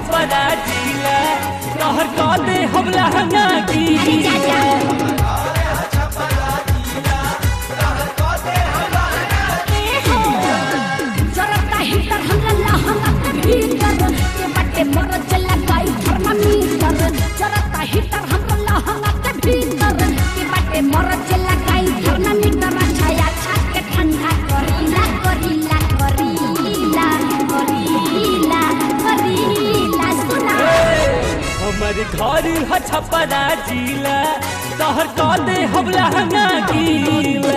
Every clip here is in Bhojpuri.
छपरा जिला कहर कह दे हम लहंगा अरे जा जा गीला जरता हीटर हमरा लहंगा के भीतर के बटे मोर चला गई थर्मामीटर जरता हीटर हमरा लहंगा के भीतर के बटे मोर चला गई थर्मामीटर छाया छात के ठंडा करीला करीला करीला करीला करीला सुना हमर घर ह छपरा जिला कहर कह दे हम लहंगा गीला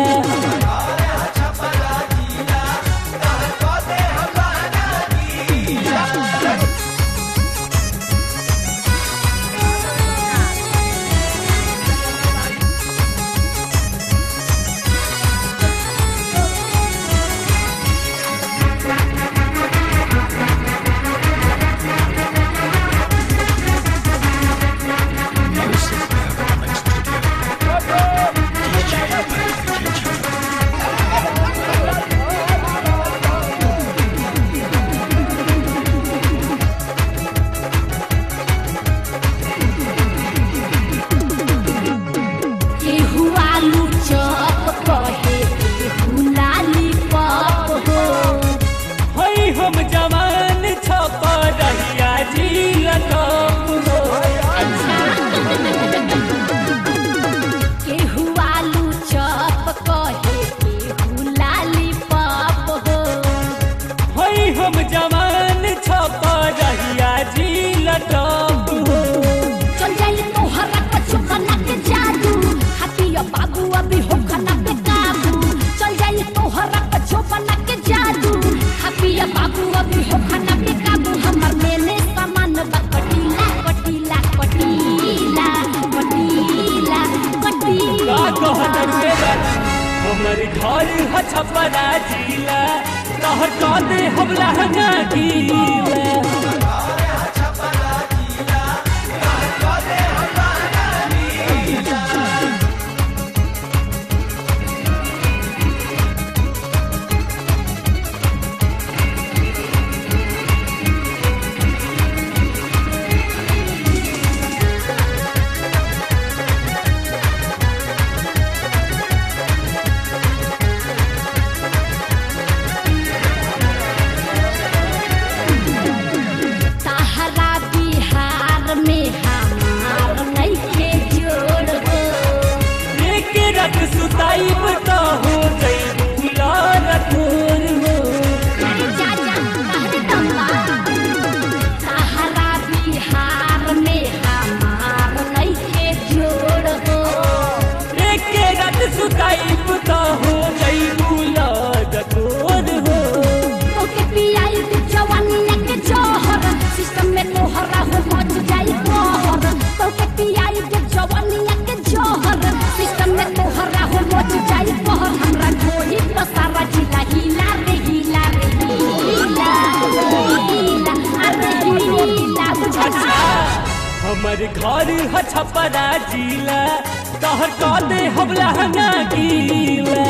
केहू आलू चॉप कहे केहू लाली पॉप हो हई हम जवान छपरिया जिला कप हो केहू आलू चॉप कहे केहू लाली पॉप हो हई हम जवान छपरिया जिला कप हो चल जाई तोहरा कछु बना के जादू हाथिया बाबू अभी हो खाना पे काबू चल जाई तोहरा कछु बना के जादू हाथिया बाबू अभी हो खाना पे काबू हमर मेले सामान बा कटीला कटीला कटीला कटीला का कटीला कहत के बात हमर घर ह छपरा जिला कहर कह दे हम लहंगा गीला सहारा बिहार में हमार नइखे जोड़ हो एक रत सुताई तो हो गई बुलार तोर हो अरे जा जा कहरे तम्बा सहारा बिहार में हमार नइखे जोड़ हो एक रत सुताई तो हो गई बुलार तोर हो ओके पियाई के जवानिया के जोहर सिस्टम में तोहरा हो मच जाई कहर ओके पियाई के जवानिया के जोहर सिस्टम में तोहरा हो मच जाई कहर हमरा ढोली पर सारा जिला हिला रे हिला रे हिला हिला अरे हिला बुझा अच्छा हमर घर ह छपरा जिला कहर कह दे हम लहंगा गीला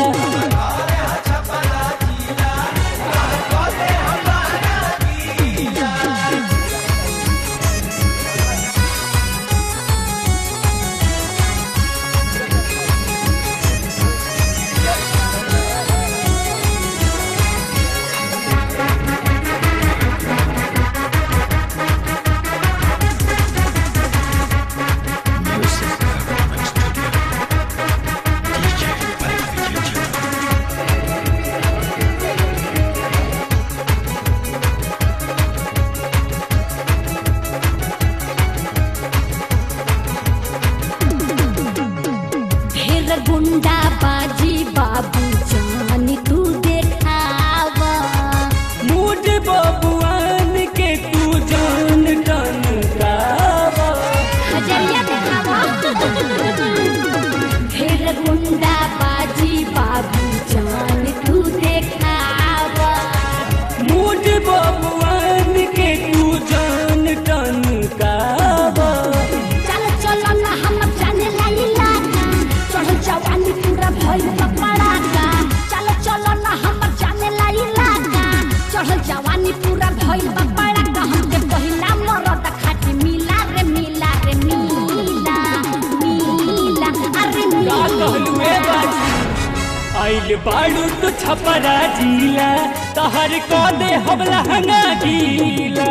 ढेर गुंडा बाजी बाबू जानी तू देखावा मूड बबुआन के तू जान टन गावा हजरिया देखावा ढेर गुंडा बाजी बाबू जान तू देखावा मूड बबुआन के तू जान टन गावा चल चल ना हम जाने लाई लागा चढ़ जवानी पूरा भइल बा पड़ाका चल चल ना हम जाने लाई लागा चढ़ जवानी पूरा भइल बा पड़ाका हमके पहिला मर आइल बाड़ू तो छपरा जिला तहर को दे हम लहंगा गीला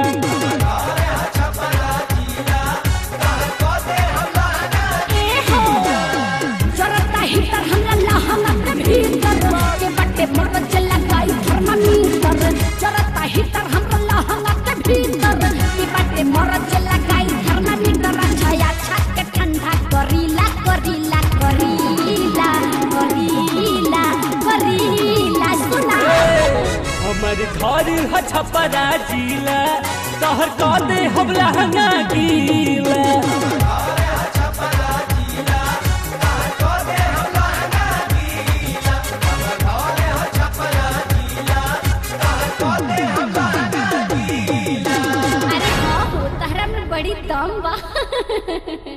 ए हो जरता हिटर हमरा लहंगा के भीतर के बट्टे मोर चला गई थर्मामीटर जरता हिटर हमरा लहंगा के भीतर के बट्टे मोर चला गई थर्मामीटर छाया छत के ठंडा करीला करीला करीला करीला करीला सुना हमर घर ह छपरा जिला तहर को दे हम लहंगा गीला अरे हाँ हो तहरा में बड़ी दम बा